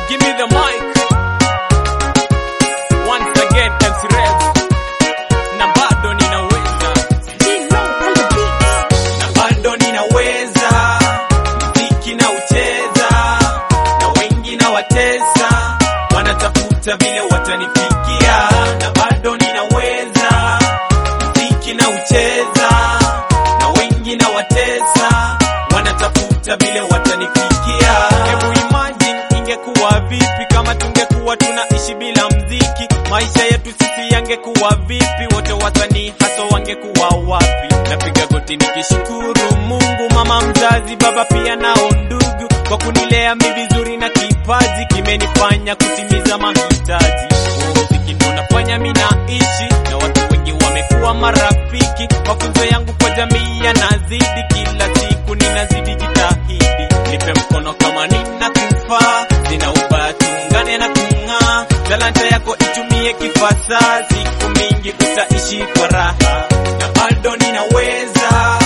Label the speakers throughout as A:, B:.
A: Give me the mic. Once again, MC Rev. Na bado ninaweza. Na bado ninaweza. Mziki na ucheza. Na wengi na watesa. Wanatafuta vile watanifikia. Na bado ninaweza. Mziki na ucheza. Na wengi na watesa. Wanatafuta vile watanifikia. Hebu imagine ingekuwa vipi kama tungekuwa tunaishi bila mziki? Maisha yetu sisi yangekuwa vipi? Wote wasanii hasa wangekuwa wapi? Napiga goti nikishukuru Mungu, mama mzazi, baba pia nao ndugu, kwa kunilea mi vizuri na kipaji kimenifanya kutimiza mahitaji. Muziki ndo nafanya mi naishi na watu wengi wamekuwa marafiki. Mafunzo yangu kwa jamii yanazidi, kila siku ninazidi jitahidi. Nipe mkono kama ninakufa, sina ubaya, tuungane na kung'aa. Talanta yako itumie kifasaha, siku mingi utaishi kwa raha, na bado ninaweza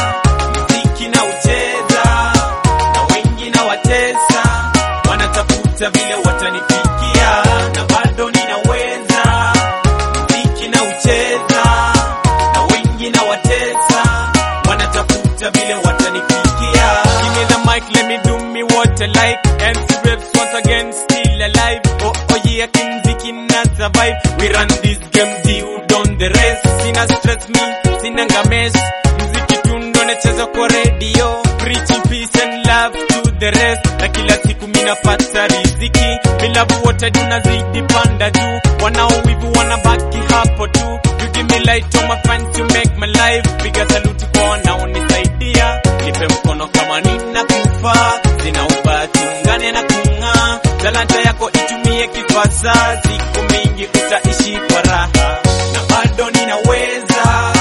A: muziki na ucheza, na wengi na watesa, wanatafuta vile watanifikia, na bado ninaweza muziki na ucheza, na wengi na watesa, wanatafuta vile watanifikia. Give me the mic, let me do me what I like. MC Reps once again still alive. Oh oh yeah, kimziki na survive. We run this game, you done the rest. Sina stress me, sina ngames. Mziki tu ndo nacheza kwa radio. Preaching peace and love to the rest. Na kila siku minapata riziki. Milavu wote tunazidi panda juu. Wanaowivu wanabaki hapo tu. You give me light on my friends to make my life. Piga saluti kwa wanaonisaidia. Nipe mkono kama ninakufa. Sina ubaya, tuungane na kung'aa. Talanta yako itumie kifasaha, siku mingi utaishi kwa raha, na bado ninaweza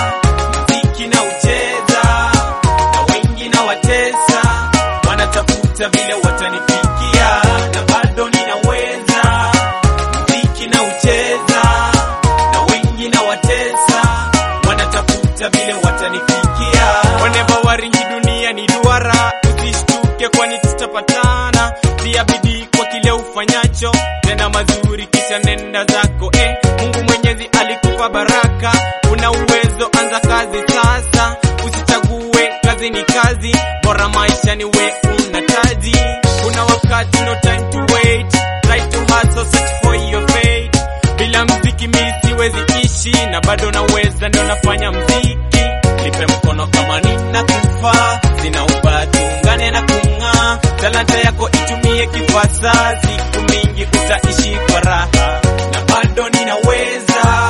A: mziki na ucheza, na wengi na watesa, wanatafuta vile watanifikia, na bado ninaweza mziki na ucheza, na wengi na watesa, wanatafuta vile watanifikia. Whenever waringi dunia ni duara, usishtuke kwani tutapatana. Tia bidii kwa kile ufanyacho, tena mazuri kisha nenda zako. Eh, Mungu Mwenyezi alikupa baraka, una uwezo, anza kazi sasa. Usichague kazi ni kazi, bora maisha ni we una taji. Kuna wakati no time to wait, try to hustle, search for your fate. Bila mziki mi siwezi ishi, na bado naweza, ndio nafanya mziki. Nipe mkono kama ninakufa, sina ubaya, tuungane na kung'aa. Talanta yako itumie kifasaha, siku mingi utaishi kwa raha, na bado ninaweza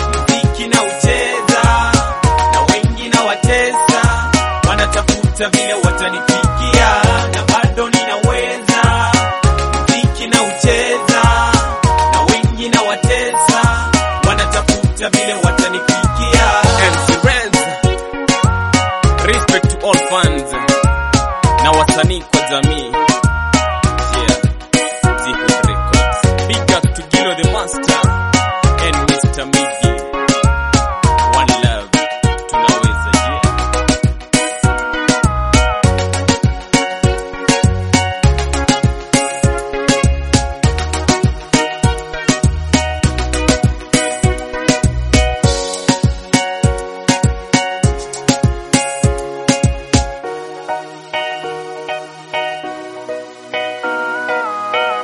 A: mziki na ucheza, na wengi na watesa, wanatafuta vile